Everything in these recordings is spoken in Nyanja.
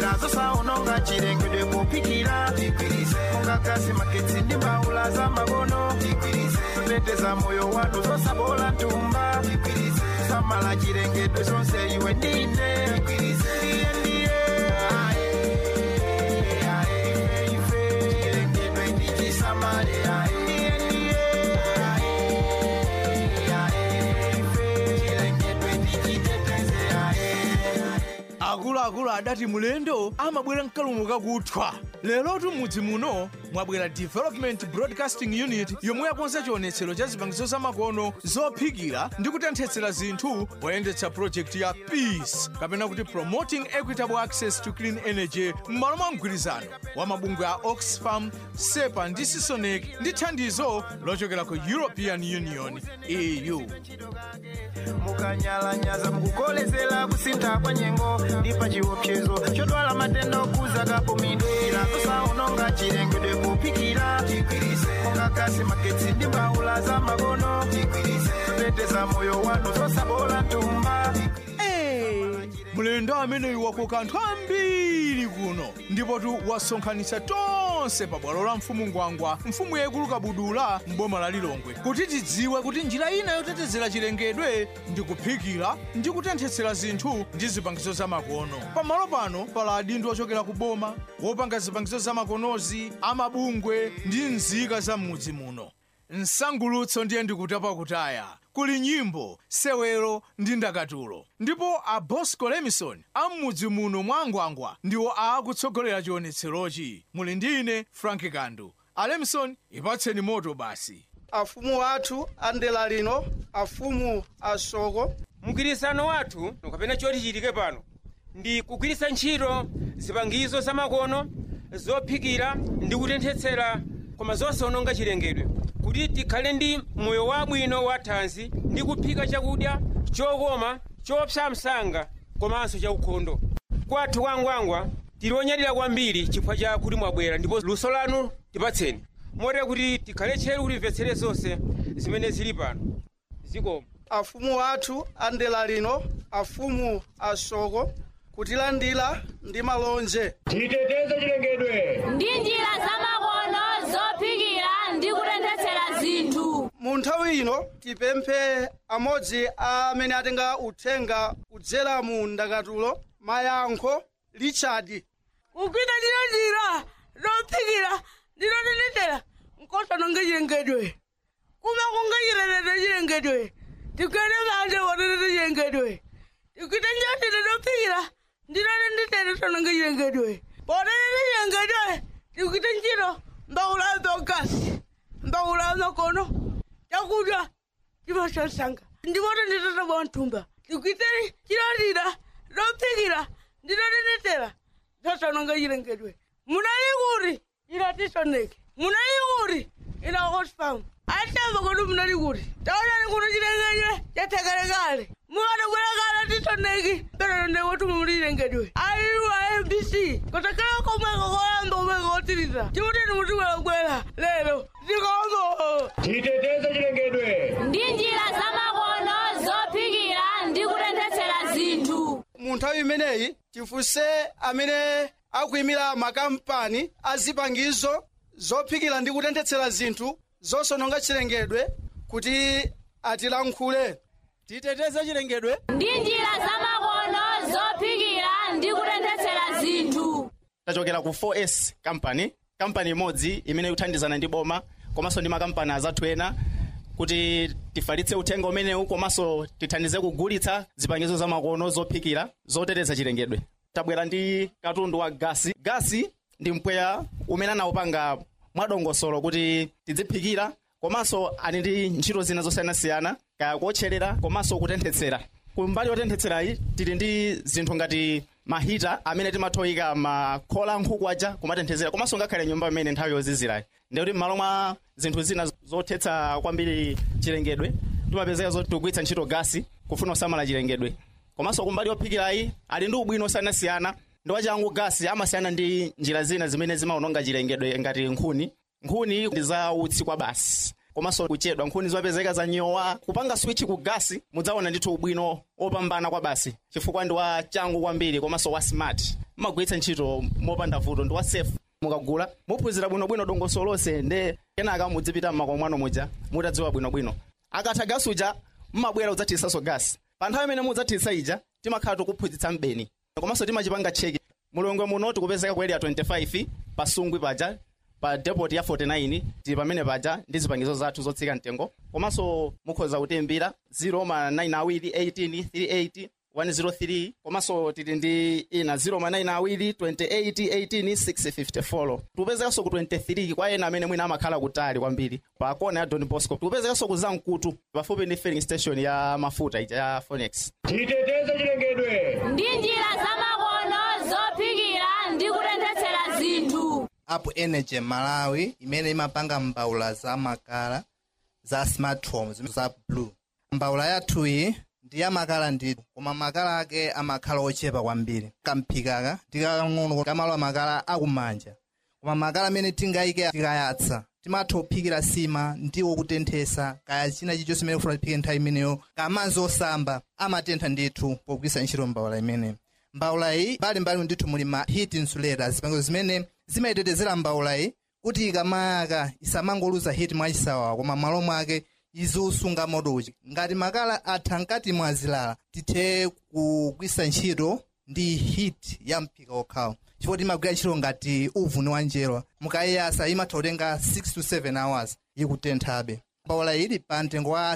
nazo saononga chilengedwe popikira mungakasi magetsi ndi mbaula za makono zoteteza moyo wanu zosabola ntumba samala chilengedwe zonse iwe ndine ndiye ndiye ae, ae, ife, chilengedwe ndichisamale ae, ndiye ndiye ae, ae, ife, chilengedwe ndichiteteze ae. akuluakulu adati mulendo amabwera mkalumo kakuthwa lerotu mudzi muno mwabwera development broadcasting unit yomwe yakonza chionetsero cha zipangizo zamakono zophikira ndi kutenthetsera zinthu poyendetsa project ya peace kapena kuti promoting equitable access to clean energy m'malo mwa mgwirizano wa mabungwe a oxfam sepa ndi sisonec ndi thandizo lochokera ku european union eu mukanyalanyaza mukukolezera kusintha kwa nyengo ndi pa chiopsezo chodwala matenda okuza kapomidwe nazo saononga chilengedwe popikira mungakasi magetsi ndi mbaula za makono zoteteza moyo wanu zosabola ntumba Hey, mulendo ameneyu wakoka anthu ambiri kuno ndipotu wasonkhanitsa tonse pa bwalo la mfumu ngwangwa mfumu yaikulu kabudula m'boma la lilongwe kuti tidziwe kuti njira ina yotetezera chilengedwe ndi kuphikira ndi kutenthetsera zinthu ndi zipangizo zamakono pamalo pano pala adindo ochokera ku boma wopanga zipangizo zamakonozi amabungwe ndi nzika za m'mudzi muno msangulutso ndiye ndikutapa kutaya kuli nyimbo sewero ndi ndakatulo ndipo a bosco lemison am'mudzi muno mwa ngwangwa ndiwo akutsogolera chionetserochi muli ndi ine frank kandu a lemison ipatseni moto basi afumu athu a ndela lino afumu asoko mgwirizano wathu kapena choti chitike pano ndi kugwiritsa ntchito zipangizo zamakono zophikira ndi kutenthetsera koma zosawononga chilengedwe kuti tikhale ndi moyo wabwino wa thanzi ndi kuphika chakudya chokoma chopsa msanga komanso chaukhondo kwathu kwangwangwa tili onyadira kwambiri chifukwa cha kuti mwabwera ndipo luso lanu tipatseni motera kuti tikhale tcheru kutimvetsere zonse zimene zili pano zikomo afumu athu a ndela lino afumu asoko kutilandira ndi malonje titeteze chilengedwe ndi njira zamakono zophikira ndi kutenthetsera zinthu mu nthawi ino tipemphe amodzi a amene atenga uthenga kudzera mu ndakatulo mayankho richard kugwira ndilo njira lophikira ndilo liletera nkosononga chilengedwe kuma kungachilelete chilengedwe tikwere manje wotete chilengedwe tikwite njotile lophikira ndilo linditete sononga chilengedwe potete chilengedwe tikwite ntchito mbawula zogasi mbawula makono chakudya chimashasanga ndipoto nditata bwa mthumba tikwite chilotira lophikira ndilo linditera zosononga chilengedwe munali kuti ilatisoneke munali kuti ina oxfam atamba kuti munali kuti taonani kuti chilengedwe chathekelekale mukadabwerekale tisoneki pererende kuti muli chilengedwe aiwa mbc kutakhala komweko koyamba komweko kotiriza chimutini mutibwerabwera lero tikomo titeteze chilengedwe ndi njira zamakono zophikira ndi kutenthetsera zinthu mu nthawi imeneyi tifunse amene akuyimira makampani a zipangizo zophikira ndi kutenthetsera zinthu zosononga chilengedwe kuti atilankhule titeteze chilengedwe ndi njira zamakono zophikira ndi kutenthetsera zinthu tachokera ku 4s company kampani imodzi imene ikuthandizana ndi boma komanso ndi makampani azathu ena kuti tifalitse uthenga umenewu komanso tithandize kugulitsa zipangizo zamakono zophikira zoteteza chilengedwe tabwera ndi katundu wa gasi gasi ndi mpweya umene anawupanga mwadongosolo kuti tidziphikira komanso ali ndi ntchito zina zosiyanasiyana kaya kuotcherera komanso kutenthetsera kumbali yotenthetserayi tili ndi zinthu ngati mahita amene timathoyika makhola ankhuku aja kumatenthetsera komanso ngakhale nyumba imene nthawi yozizirayi ndikuti m'malo mwa zinthu zina zothetsa kwambiri chilengedwe timapezeka zoti tikugwiritsa ntchito gasi kufuna kusamala chilengedwe komanso kumbali yophikirayi ali ndi ubwino osiyanasiyana ndi wachangu gasi amasiyana ndi njira zina zimene zimaononga chilengedwe ngati nkhuni nkhuni ndi za utsi kwa basi komanso kuchedwa nkhuni zopezeka za nyowa kupanga switch ku gasi mudzaona ndithu ubwino opambana kwa basi chifukwa ndi wa changu kwambiri komanso wa smart mmagwiritsa ntchito mopanda vuto ndi wa safe mukagula muphunzira bwinobwino dongosolo lonse nde kenaka mudzipita mmakomo mwanu muja mutadziwa bwinobwino akatha gasi uja mmabwera udzathiritsanso gasi pa nthawi imene mudzathirisa ija timakhala tikuphunzitsa mbeni komanso timachipanga cheki mulongwe muno tikupezeka ku area 25 pasungwi paja pa depot ya 49 tili pamene paja ndi zipangizo zathu zotsika mtengo komanso mukhoza kutimbira 0 ma 9 awiri 18 38 103 komanso tili ndi ina 0 ma 9 awiri 28 18 654 tikupezekanso ku 23 kwa ena amene mwina amakhala kutali kwambiri pa kona ya don bosco tikupezekanso ku zamkutu pafupi ndi filling station ya mafuta ija ya phonex titeteze chilengedwe ndi njira zamakono zophikira ndi kutenthetsera zinthu apu energy malawi imene imapanga mbawula za makala za smart homes za blue mbawula yathuyi ndi yamakala ndithu koma makala ake amakhala ochepa kwambiri kamphikaka ndikang'ono kamalo amakala akumanja koma makala amene tingayike tikayatsa timatha kuphikira sima ndiwo kutenthesa kaya china chilichonse imene ufuna tiphike nthawi imeneyo kamadzi osamba amatentha ndithu pogwiritsa ntchito mbawula imeneyi mbawula iyi mbalimbali ndithu muli ma heat insulators zipangizo zimene zimayitetezera mbawula iyi kuti ikamayaka isamangoluza heat mwachisawawa koma m'malo mwake iziusunga moto uchi ngati makala atha mkati mwa zilala tithe kugwiritsa ntchito ndi heat ya mphika okhawo chifukwa timagwira ntchito ngati uvuni wa njerwa mukayiyasa imatha kutenga 6 to 7 hours ikutenthabe mbawula ili pa mtengo wa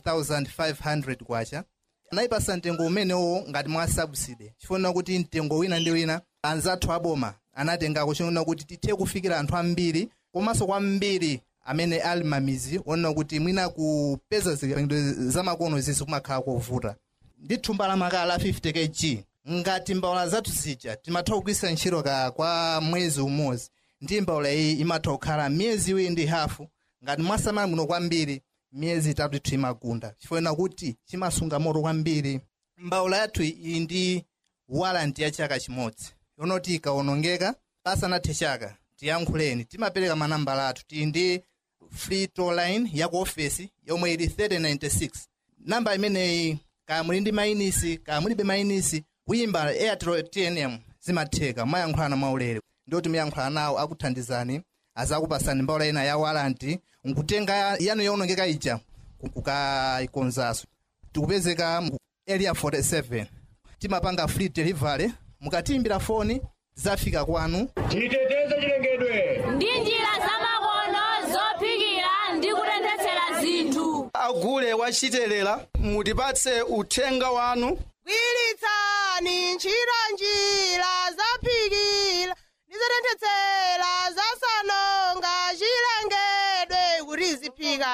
7500 kwacha anayipasa mtengo umenewo ngati mwa subsidy chifukwa kuti mtengo wina ndi wina anzathu aboma anatengako chifukwa kuti tithe kufikira anthu ambiri komanso kwambiri amene ali mamizi onena kuti mwina kupeza zipangizo zamakono zizi kumakhala kovuta ndi thumba la makala la 50 kg ngati mbawula zathu zija timatha kugwiritsa ntchito ka kwa mwezi umodzi ndi mbawula iyi imatha kukhala miyezi iwiri ndi hafu ngati mwasamala muno kwambiri miyezi itatu ithu imagunda chifukwa kuti chimasunga moto kwambiri mbawula yathu iyi ndi walanti ya chaka chimodzi yonoti ikawonongeka pasanathe chaka tiyankhuleni timapereka manambala athu tili ndi free toll line ya ku ofesi yomwe ili 3096 namba imeneyi kaya muli ndi mainisi kaya mulibe mainisi kuyimba airtel tnm zimatheka mayankhulana mwaulere ndioti muyankhulana nawo akuthandizani azakupasani mbawula ina ya walanti nkutenga yanu yowonongeka ija kukayikonzaso tikupezeka mu area 47 timapanga free delivery mukatiimbira foni zafika kwanu titeteze chilengedwe ndi njira zamakono zophikira ndi kutenthetsera zinthu agule wachitelela mutipatse uthenga wanu gwiritsani ntchito njira zophikira ndizotenthetsera zasanonga chilengedwe kuti ziphika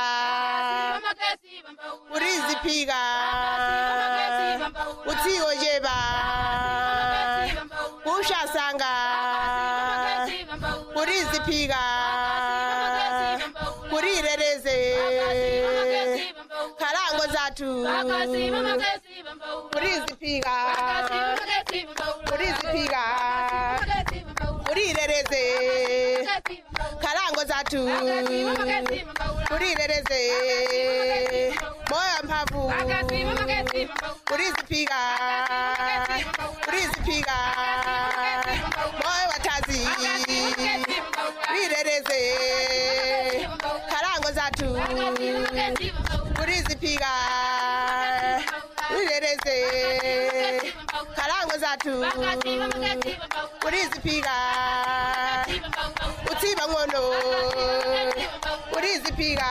kuti ziphika utsiwo chepa kushasanga kuti ziphika kuti irereze khalango zathu kuti ziphika kuti ziphika kuti irereze khalango zathu kuti irereze moyo mphamvu kuti ziphika kuti ziphika moyo watazi kuti irereze khalango zathu kuti ziphika kuti irereze khalango zathu kuti ziphika utsiba ng'ono kuti ziphika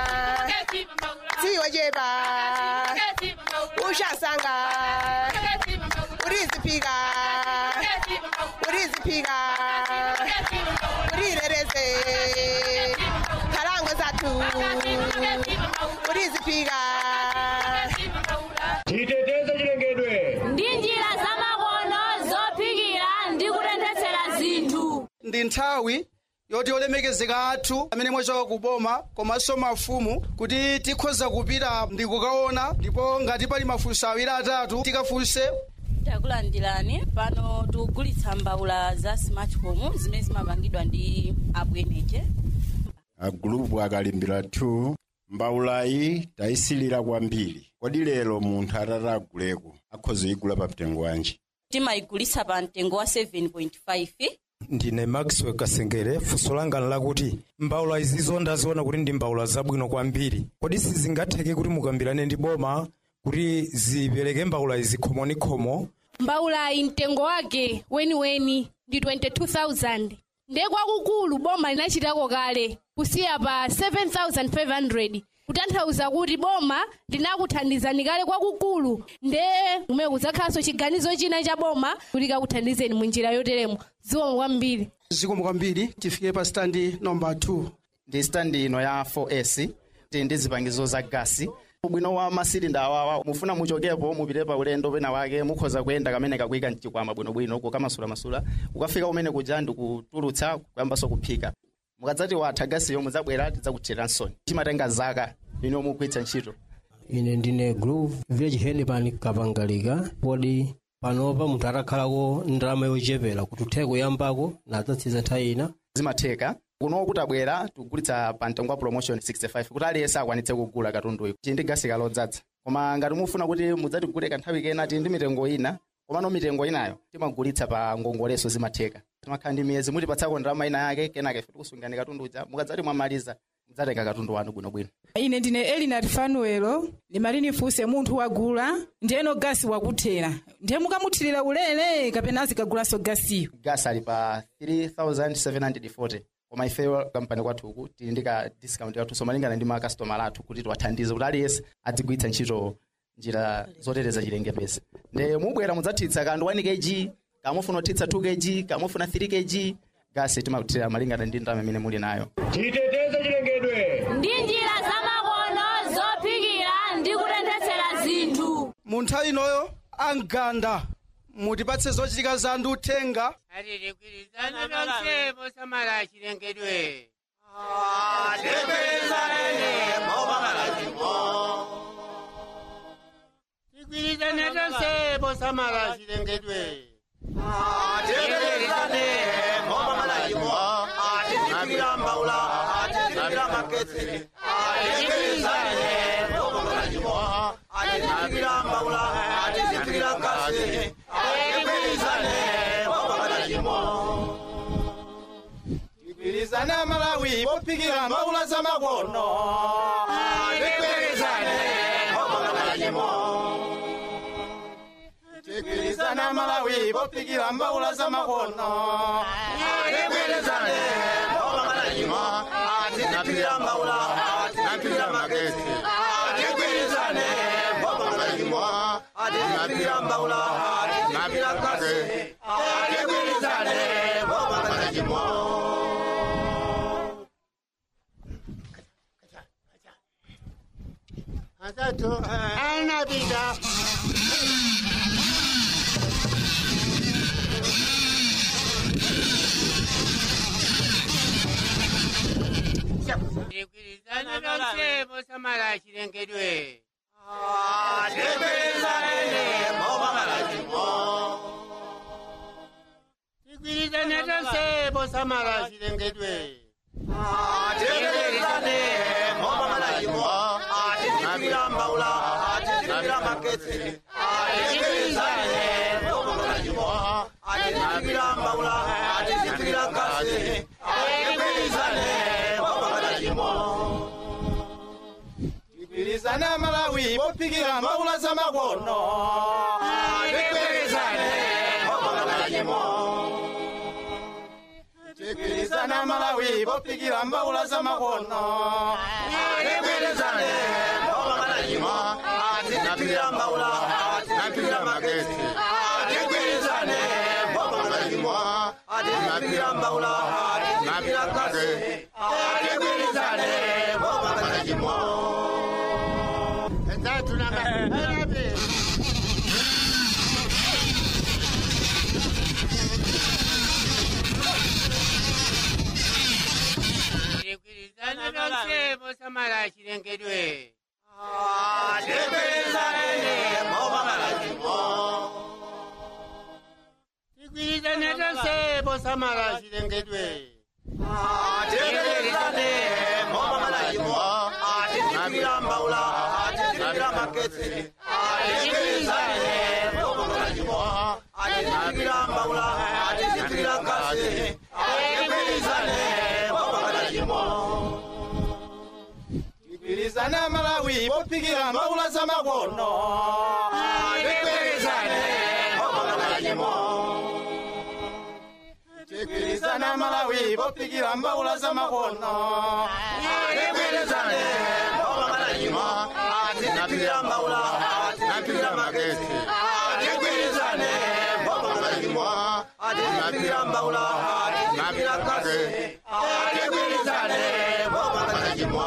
tsiwo chepa ushasanga kuti ziphika kuti ziphika kuti irereze khalango zathu kuti ziphika titeteze chilengedwe ndi njira zamakono zophikira ndi kutenthetsera zinthu ndi nthawi yoti olemekezeka athu amene mwachoka kuboma komanso mafumu kuti tikhoza kupita ndi kukaona ndipo ngati pali mafunso awiri atatu tikafunse takulandirani pano tikugulitsa mbawula za smart home zimene zimapangidwa ndi abu energy agulupu akalimbira 2 mbawulayi tayisilira kwambiri kodi lero munthu atataguleko akhoza kuyigula pa mtengo wanji timayigulitsa pa mtengo wa 7.5 ndine maxwell kasengere funso langa lakuti mbawula izizo ndaziona kuti ndi mbawula zabwino kwambiri kodi sizingatheke kuti mukambirane ndi boma kuti zipereke mbawula izi khomonikhomo mbawulayi mtengo wake weniweni ndi 22000 ndiye kwakukulu boma linachitako kale kusiya pa 7500 kutanthauza kuti boma linakuthandizani kale kwakukulu ndiye kumene kudzakhalanso chiganizo china cha boma kuti kakuthandizeni munjira yoteremo zikomo kwambiri zikomo kwambiri tifike pa standi nomba 2 ndi standi ino ya 4s ti ndi zipangizo za gasi ubwino wa masilinda awawa mufuna muchokepo mupite pa ulendo pena wake mukhoza kuyenda kamene kakuyika mchikwama bwinobwino kukamasulasula ukafika kumene kuja ndikutulutsa kuyambanso kuphika mukadzati watha gasiyo mudzabwera tidzakuthiransoni chimatenga zaka ino mugwiritsa ntchito ine ndine groove village headman kapangalika podi panopa munthu atakhalako ndalama yochepera kuti uthe kuyambako nadzatsiza nthawi ina zimatheka kuno kuti abwera tikugulitsa pa mtengo wa promotion 65 kuti aliyense akwanitse kugula katunduyu chili ndi gasi kalodzadza koma ngati mufuna kuti mudzatigule kanthawi kena tili ndi mitengo ina komano mitengo inayo timagulitsa pa ngongoleso zimatheka timakhala ndi miyezi mutipatsako ndalama ina yake kenaka ife tikusungani katundu uja mukadzati mwamaliza mudzatenga katundu wanu bwinobwino ine ndine elinat fanuelo limalinifunse munthu wagula ndiyeno gasi wakuthera ndiye mukamuthirira ulere kapena azikagulanso gasiyo gasi ali pa 3740 koma ifeyo kampani kwathu uku tili ndi ka discount kathunso malingana ndi makasitomala athu kuti tiwathandize kuti aliyense adzigwiritsa ntchito njira zoteteza chilengedwe nde mubwera mudzathitsa kandu 1 kg kamufuna kuthitsa 2 kg kamufuna 3 kg gasi timakuthira malingana ndi ndalama imene muli nayo titeteze chilengedwe ndi njira zamakono zophikira ndi kutenthetsera zinthu mu nthawi inoyo amganda mutipatse zochitika za ndi uthenga atitigwirizane tonse posamala chilengedwe tigwirizane tonse posamala chilengedwe Tigwirizane Malawi bophikira mbawula za makono. Tigwirizane obanganyimo. Tigwirizane Malawi bophikira mbawula za makono. Tigwirizane obanganyimo. Tigwirizane mbawula tigwirizane magesi. Tigwirizane obanganyimo. Tigwirizane mbawula tigwirizane kasi. Tigwirizane obanganyimo. Asatu anapita tigwirizane tonse posamala chilengedwe tigwirizane tonse posamala chilengedwe Tigwirizane obanganyimo. Tigwirizane mbawula tigwirizane magesi. Tigwirizane obanganyimo. Tigwirizane mbawula tigwirizane kasi. Tigwirizane obanganyimo. Tigwirizane Malawi bophikira mbawula za makono. Tigwirizane obanganyimo. Tigwirizane Malawi bophikira mbawula za makono. Tigwirizane obanganyimo. Tigwirizane mbawula tigwirizane magesi. Tigwirizane obanganyimo. Tigwirizane mbawula tigwirizane kasi. Tigwirizane obanganyimo. Asatu anapita tigwirizane tonse posamala chilengedwe tigwirizane tonse posamala chilengedwe Tigwirizane obanganyimo. mbaula atizikira maketsi atigwirizane boma lachimo atizikira mbaula atizikira gasi atigwirizane boma lachimo tigwirizane malawi pophikira mbaula za makono atigwirizane boma lachimo tigwirizane malawi pophikira mbaula za makono tigwirizane boma lachimo atizikira mbaula atizikira maketsi atigwirizane boma lachimo atizikira mbaula atizikira gasi atigwirizane boma lachimo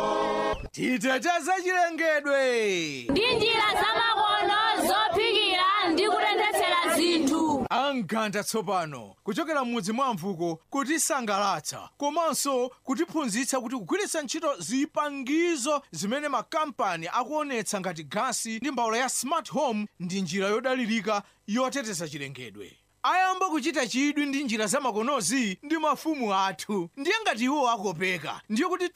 titeteze chilengedwe ndi njira zamakono zophikira ndi kutenthetsera zinthu anganda tsopano kuchokera m'mudzi mwa mvuko kutisangalatsa komanso kutiphunzitsa kuti kugwiritsa ntchito zipangizo zimene makampani akuonetsa ngati gasi ndi mbawula ya smart home ndi njira yodalirika yoteteza chilengedwe ayamba kuchita chidwi ndi njira zamakonozi ndi mafumu athu ndiye ngati iwo akopeka ndiye kuti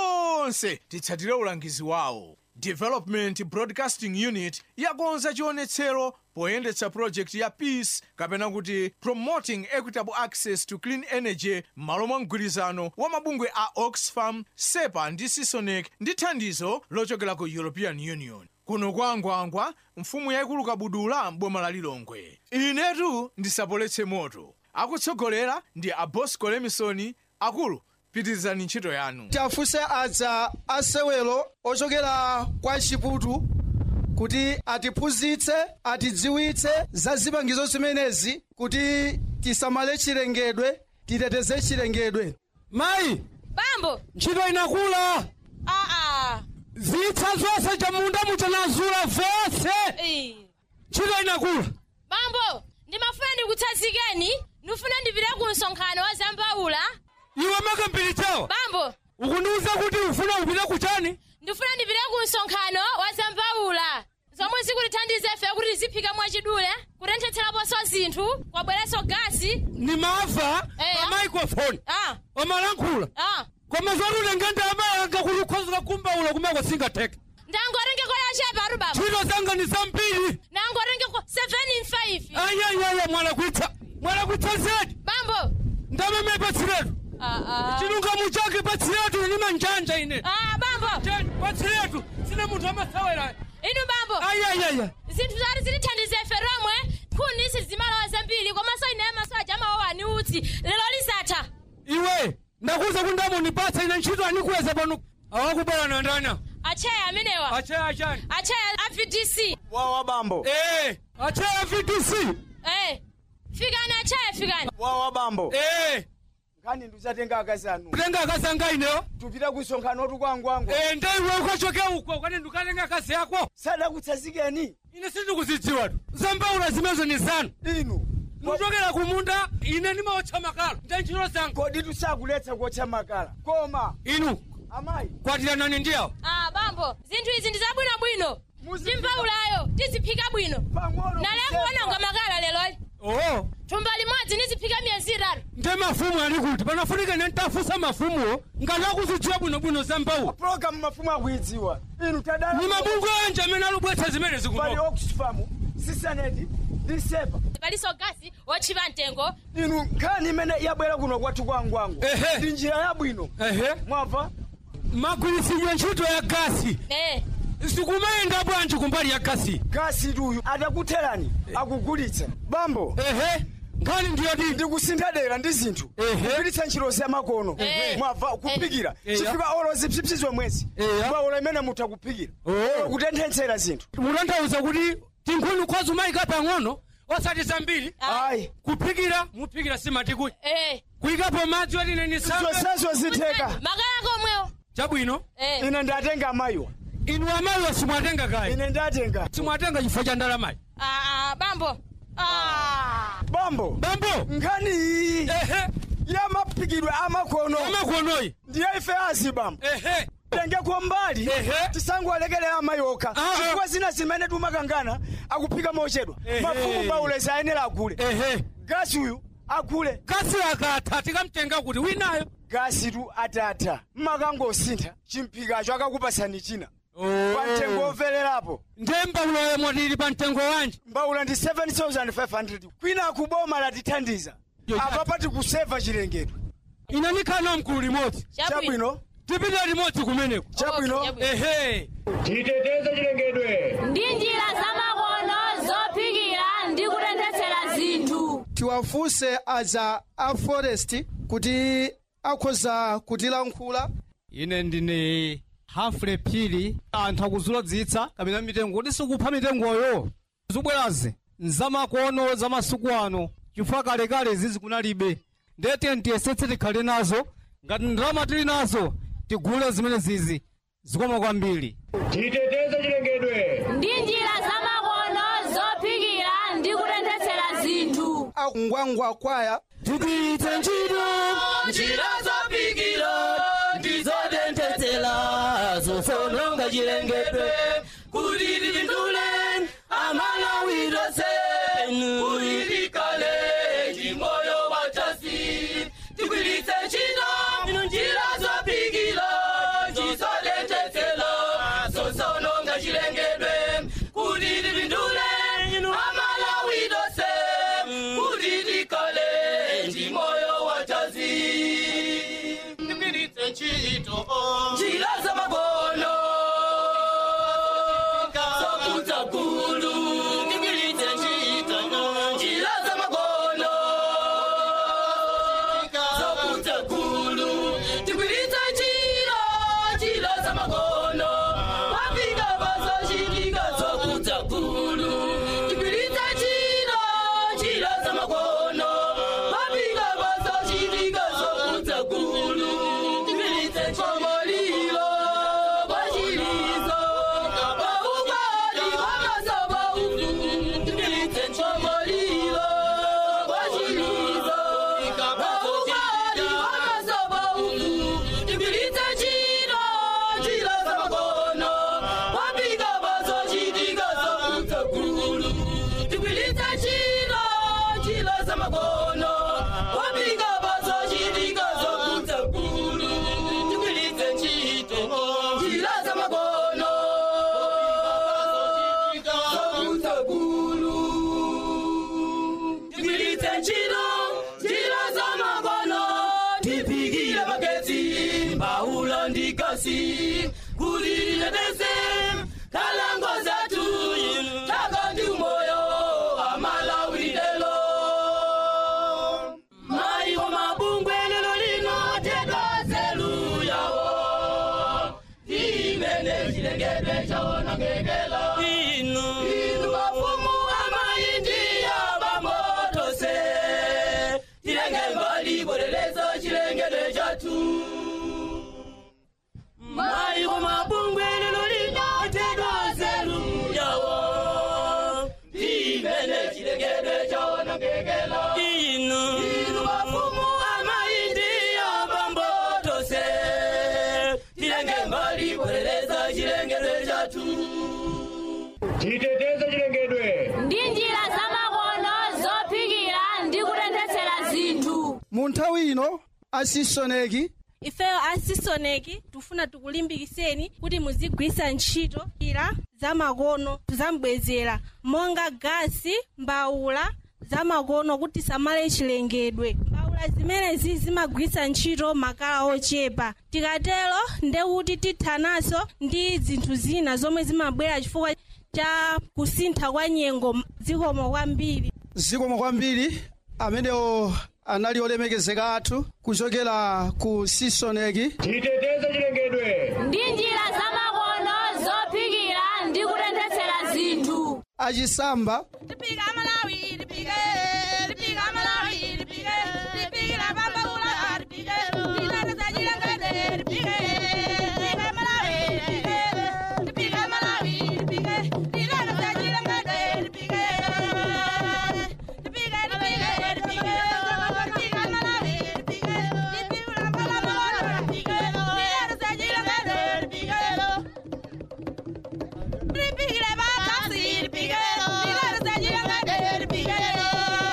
tonse titsatire ulangizi wawo development broadcasting unit yakonza chionetsero poyendetsa project ya peace kapena kuti promoting equitable access to clean energy m'malo mwa mgwirizano wa mabungwe a oxfam sepa ndi sisonec ndi thandizo lochokera ku european union kuno kwa angwangwa mfumu yayikulu kabudula m'boma la lilongwe inetu ndisapoletse moto akutsogolera ndi abosco lemisoni akulu pitirizani ntchito yanu tiafunse adza asewelo ochokera kwa chiputu kuti atiphunzitse atidziwitse za zipangizo zimenezi kuti tisamale chilengedwe titeteze chilengedwe mayi bambo ntchito inakula aa zitsa zonse chamunda muchanazula vose ntchito inakula bambo ndimafuna ndikutsanzikeni ndifuna ndipite ku msonkhano wa zambaula iwe makambiri chawo bambo ukundiuza kuti ufuna upite kuchani ndifuna ndipite ku msonkhano wa zambaula zomwe zikutithandiza ife kuti tiziphika mwachidule kutenthetseraponso zinthu kwabweranso gasi ni mava Eh, pa ah. microphone ah omalankhula ah koma zoti utenge ndalama yanga kuti ukhoza kumbaula kumako singatheke ndangotengeko yachepa atu baba ntchito zanga ni zambiri nangotengeko 7 in 5 ayayaya mwalakwitsa mwalakwitsa zedi bambo ndameme patsiretu ah chilungamu chake patsiretu ni manjanja ine ah bambo patsiretu sine munthu amasawera inu bambo ayayaya zinthu zati zitithandiza ife romwe nkhuni sizimalawa zambiri komanso ine maso aja amawawa ni utsi lero lisatha iwe ndakuza kuti ndamunipatsa ine ntchito anikuweza pano awakubala na ndana acheya amenewa acheya achani acheya a vdc wawa bambo eh acheya vdc eh fikani acheya fikani wawa bambo eh nkhani ndizatenga akazi anu kutenga akazi anga ineyo tupita ku msonkhano tukwangwangu eh ndaiwe ukachoke uko kwani ndikatenga akazi yako sadakutsanzikeni ine sindikuzidziwa tu zambaula zimezo ni zanu inu muchokera kumunda ine ndimaotcha makala nda ntchito zanga kodi tusakuletsa kuotcha makala koma inu amayi kwatiranani ndiyawo ah bambo zinthu izi ndi zabwinobwino ndi mbaulayo tiziphika bwino nale kuononga makala leloli oo thumba limodzi niziphika miyezi itatu nde mafumu ali kuti panafunika ine ntafusa mafumuwo ngati akuzidziwa bwinobwino za mbawula programu mafumu akuidziwa inu tadala ni mabungwe anje amene alubwetsa zimene pali zikunoka oxfam sisaneti ndi sepa palinso gasi wotchipa mtengo inu nkhani imene yabwera kuno kwathu kwangwangu Ehe. ndi njira yabwino ehe mwamva magwiritsidwe ntchito ya gasi eh sikumayenda bwanji kumbali ya gasi gasi tuyu atakutherani akugulitsa bambo ehe nkhani ndiyoti ndikusintha dera ndi zinthu Ehe. kugwiritsa ntchito zamakono Ehe. mwamva kupikira Eya. chifika olo zipsipsi mwezi Eya. bwaolo imene mutha kuphikira Oh. kutenthetsera zinthu mutanthauza kuti tinkhuni ukhoza umayika pang'ono osati zambiri ayi kuphikira muphikira simatikuyi eh kuyikapo madzi oti ine nisambe zonsezo zitheka makala komwewo chabwino eh ine ndatenga amayiwa inu amayiwa simwatenga kayi ine ndatenga simwatenga chifukwa cha ndalamayi ah bambo ah bambo bambo nkhani iyi ehe yamaphikidwe amakono amakonoyi ndiye ife azi bambo ehe tengeko mbali Ehe. tisangolekelera amayi okha Ah, chifukwa zina zimene timakangana akuphika mochedwa Ehe. mafumu paulezi ayenera agule ehe gasi uyu agule gasi akatha tikamtenga kuti winayo gasi tu atatha mmakangosintha chimphikacho akakupasani china pa mtengo wovelerapo nde mbawula yomwe tili pa mtengo wanji mbawula ndi 7500 kwina kuboma latithandiza apa pati kuseva chilengedwe ina nikhana mkulu limodzi chabwino tipita limodzi kumeneko chabwino ehe titeteze chilengedwe ndi njira zamakono zophikira ndi kutenthetsera zinthu tiwafunse aza a forest kuti akhoza kutilankhula ine ndine hafule phiri anthu akuzuladzitsa kapena mitengo kuti sikupha mitengoyo zobwerazi nzamakono za masiku ano chifukwa kalekale zizi kunalibe ndete tiyesetse tikhale nazo ngati ndalama tili nazo tigule zimene zizi zikoma kwambiri titeteze chilengedwe ndi njira zamakono zophikira ndi kutenthetsera zinthu akungwangwa kwaya tigwiritse ntchito njira zophikira ndizotenthetsera zosononga chilengedwe kuti tipindule amalawiro senu kuti tikale chimoyo watasi tigwiritse ntchito njira zophikira ndizotenthetsera zosononga chilengedwe kuti tipindule amalawiro senu kuti tikale chimoyo watasi tigwiritse ntchito njira zamakono zokudza gulu tigwiritse ntchito njira zamakono zokudza gulu tigwiritse ntchito njira zamakono wafika pazochitika zokudza gulu tigwiritse ntchito njira zamakono wafika pazochitika zokudza gulu tigwiritse chomolilo kwachilizo paukali kwamasoba ufu tigwiritse chomolilo kwachilizo paukali kwamasoba ufu tigwiritse ntchito njira zamakono wafika pazochitika zokudza gulu tigwiritse ntchito njira zamakono wafika pazochitika zokudza gulu tigwiritse ntchito njira zamakono zokudza gulu tigwiritse ntchito njira zamakono tiphikire magetsi mbawula ndi gasi kuti titeteze nkhalango zathu taka ndi umoyo amalawirelo mayi wa mabungwe lero lino tetozelu yawo imene chilengedwe chawonongekela inu inu mafumu amayi ndiya bamotose tilenge mbali bwerelezo chilengedwe chathu mayi wa mabungwe lero lino tetozelu yawo imene chilengedwe chawonongekela inu inu mafumu amayi ndiya bambotose tilenge mbali bwereleza chilengedwe chathu titeteze chilengedwe ndi njira zamakono zophikira ndi kutenthetsera zinthu mu nthawi ino asisoneki ifeyo asisoneki tifuna tikulimbikiseni kuti muzigwisa ntchito njira zamakono zambwezera monga gasi mbawula zamakono kuti samale chilengedwe mbawula zimenezi zimagwisa ntchito makala ochepa tikatero ndekuti tithanaso ndi zinthu zina zomwe zimabwera chifukwa cha kusintha kwa nyengo zikomo kwambiri zikomo kwambiri amenewo anali olemekezeka athu kuchokera ku sisoneki titeteze chilengedwe ndi njira zamakono zophikira ndi kutenthetsera zinthu achisamba Lipika Malawi, lipike, lipika Malawi, lipike, lipikira Bambaula, lipike, lileta Chilengedwe, lipike, lipika Malawi, lipike, lipika Malawi, lipike, lileta Chilengedwe, lipike, lipike, lipike, lipike, lipika Malawi, lipike, lipikira Bambaula, lipike, lileta Chilengedwe, lipike, lipikire bakasi, lipike, lileta Chilengedwe, lipike,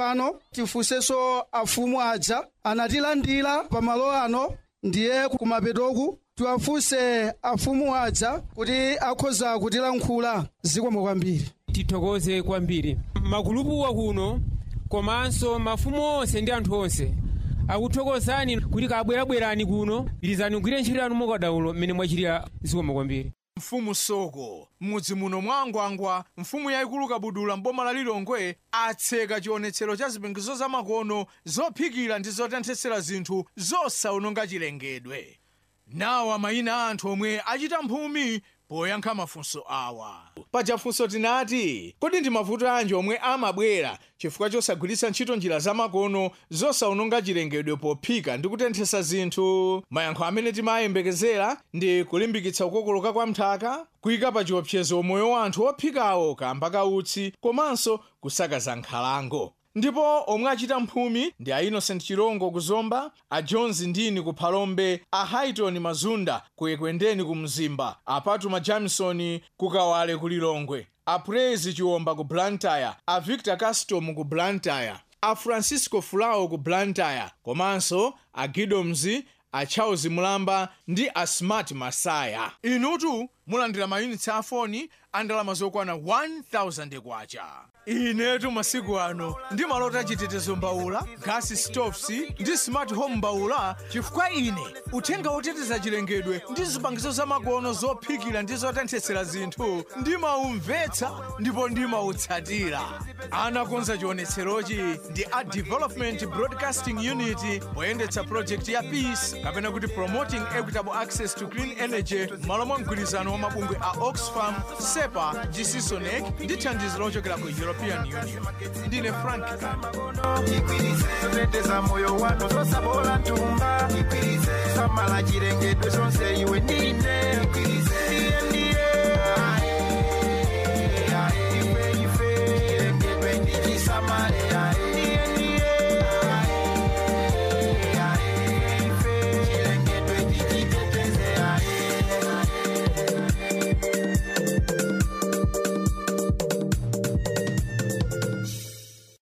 tsopano tifunsenso afumu aja anatilandira pamalo ano ndiye kumapetoku tiwafunse afumu aja kuti akhoza kutilankhula zikomo kwambiri tithokoze kwambiri makulupuwa kuno komanso mafumu onse ndi anthu onse akuthokozani kuti kabwerabwerani kuno pirizani kugwira ntchito yanu mokadaulo mmene mwachitira zikomo kwambiri mfumu soko m'mudzi muno mwa ngwangwa mfumu yayikulu kabudula mboma la lilongwe atseka chionetsero cha zipangizo zamakono zophikira ndi zotenthetsera zinthu zosawononga chilengedwe nawa mayina a anthu omwe achita mphumi poyankha mafunso awa paja funso tinati kodi ndi mavuto anji omwe amabwera chifukwa chosagwiritsa ntchito njira zamakono zosawononga chilengedwe pophika ndi kutenthesa zinthu mayankho amene timayembekezera ndi kulimbikitsa kukokoloka kwa mthaka kuyika pa chiopsezo moyo wa anthu ophikawo kamba ka utsi komanso kusakaza nkhalango ndipo omwe achita mphumi ndi a innocent chirongo kuzomba a jones ndini ku phalombe a haiton mazunda ku ekwendeni ku mzimba a patuma jamison ku kawale ku lilongwe a praise chiwomba ku blantyre a victor castom ku blantyre a francisco fulao ku blantyre komanso a gidoms a charles mulamba ndi a smart masaya inutu mulandira mayunitsi a foni a ndalama zokwana 1000 kwacha inetu masiku ano ndimalota chitetezo mbawula gasi stoves ndi smart home mbawula chifukwa ine uthenga woteteza chilengedwe ndi zipangizo zamakono zophikira ndi zotenthetsera zinthu ndimaumvetsa ndipo ndimautsatira anakonza chionetserochi ndi a development broadcasting unit poyendetsa project ya peace kapena kuti promoting equitable access to clean energy m'malo mwa mgwirizano wa mabungwe a oxfam sepa gsisonec ndi thandizo lochokera ku european union ndine frank teteza moyo wanu zosabola ntumba samala chilengedwe zonse iwe ndine ndiye ndiye ife ife chilengedwe ndichisamale